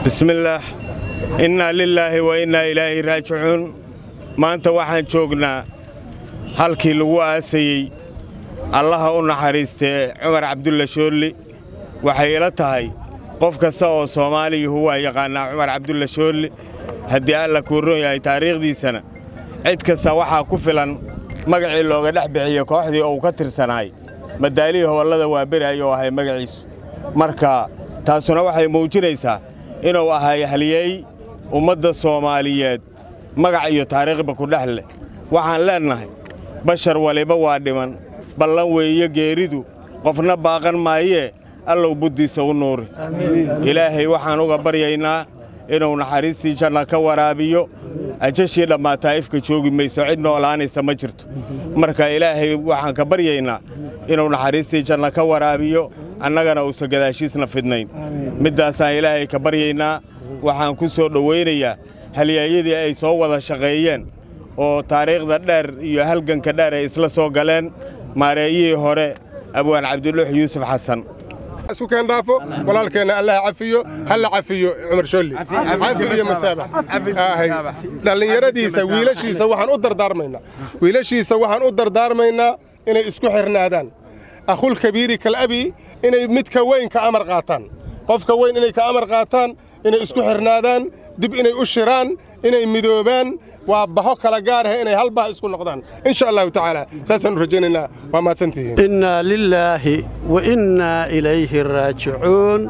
bismillaah innaa lilaahi wa innaa ilaahi raajicuun maanta waxaan joognaa halkii lagu aasayey allaha u naxariistee cumar cabdulla shoolli waxay ila tahay qof kasta oo soomaaliyuhu waa yaqaannaa cumar cabdulla shoolli haddii alla kuu ron yahay taariikhdiisana cid kasta waxaa ku filan magacii looga dhex bixiye kooxdii uu ka tirsanaay madaalihii hobollada waa beri ayuu ahay magaciisu marka taasuna waxay muujinaysaa inuu ahay halyeey ummadda soomaaliyeed magac iyo taariikhba ku dhex leh waxaan leennahay bashar waliba waa dhiman ballan weeye geeridu qofna baaqan maayee allow buddiisa u nuuri ilaahay waxaan uga baryaynaa inuu naxariistii janna ka waraabiyo ajashii dhammaataa ifka joogi mayso cid noolaanaysa ma jirto marka ilaahay waxaan ka baryaynaa inuu naxariistii janna ka waraabiyo annagana uusan gadaashiisna fidnayn middaasaan ilaahay ka baryaynaa waxaan ku soo dhowaynayaa halyaayadii ay soo wada shaqeeyeen oo taariikhda dheer iyo halganka dheer ay isla soo galeen maareeyihii hore abwaan cabdiluux yuusuf xasan isku keen dhaafo walaalkeenna allaha cafiyo halla cafiyo cumar shoolli cafi iyo masaabax dhallinyaradiisa wiilashiisa waxaan u dardaarmaynaa wiilashiisa waxaan u dardaarmaynaa inay isku xirnaadaan akhul kabiiri kalabi inay midka weyn ka amar qaataan qofka weyn inay ka amar qaataan inay isku xirnaadaan dib inay u shiraan inay midoobaan waa baho kala gaaraha inay hal bah isku noqdaan insha allahu tacaala saasaan u rajaynaynaa waa mahadsantihiin innaa lilaahi wa innaa ilayhi raajicuun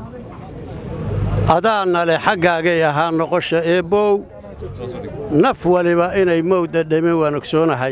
adaana leh xaggaagay ahaa noqosha eebbow naf waliba inay mowda dhemin waan ogsoonahay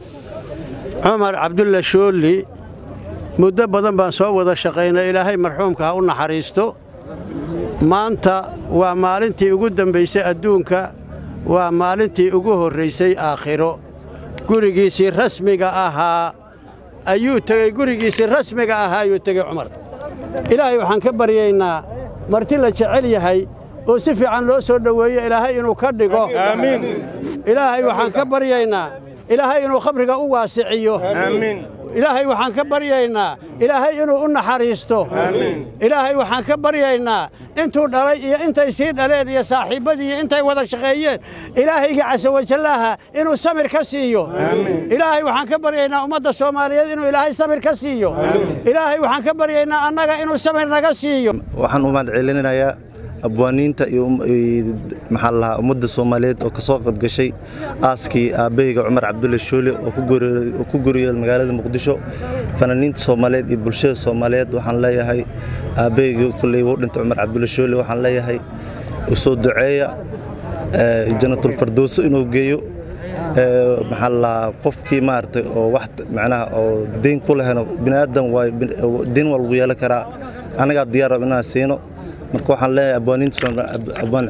cumar cabdulla shoolli muddo badan baan soo wada shaqaynay ilaahay marxuumka ha u naxariisto maanta waa maalintii ugu dambaysay adduunka waa maalintii ugu horraysay aakhiro gurigiisii rasmiga ahaa ayuu tegey gurigiisii rasmiga ahaa ayuu tegey cumar ilaahay waxaan ka baryaynaa marti la jecel yahay oo si fiican loo soo dhoweeyo ilaahay inuu ka dhigo ilaahay waxaan ka baryaynaa ilaahay inuu khabriga u waasiciyo ilaahay waxaan ka baryaynaa ilaahay inuu u naxariisto ilaahay waxaan ka baryaynaa intuu dhalay iyo intay sii dhaleen iyo saaxiibbadii iyo intay wada shaqeeyeen ilaahayga casawajallaaha inuu samir ka siiyo ilaahay waxaan ka baryaynaa ummadda soomaaliyeed inuu ilaahay samir ka siiyo ilaahay waxaan ka baryaynaa annaga inuu samir naga siiyo waxaan u mahad celinayaa abwaaniinta iyo maxaa lahaa ummadda soomaaliyeed oo ka soo qayb gashay aaskii aabbahayga cumar cabdulle shoole oo ku guriyeel magaalada muqdisho fanaaniinta soomaaliyeed iyo bulshada soomaaliyeed waxaan leeyahay aabbahayga kulley wuu dhintay cumar cabdulle shoole waxaan leeyahay u soo duceeya janatulfardowso inuu geeyo maxaa lahaa qofkii maaragtay oo wax macnaha oo deyn ku leheno bini'aadan waa deyn waa lagu yeelan karaa annagaa diyaar inaan siino marka waxaan leeyahay abwaaniintaabwaan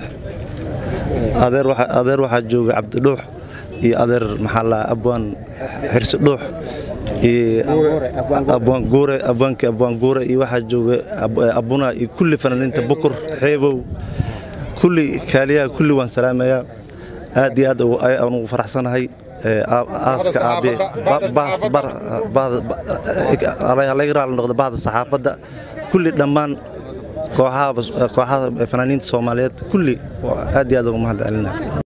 adeer waxaa jooga cabdidhuux iyo adeer maxaa lahaa abwaan xirsi dhuux iyo abwaan guure abwaankii abwaan guure iyo waxaa jooga abuna iyo kulli fanaaniinta bukur xeebow kulli kaaliyaha kulli waan salaamayaa aad iyo aad aan ugu faraxsanahay aaska aabe laga raali noqdo bahda saxaafadda kulli dhammaan kooxaha fanaaniinta soomaaliyeed kulli aad iyo aad uga mahad celinaya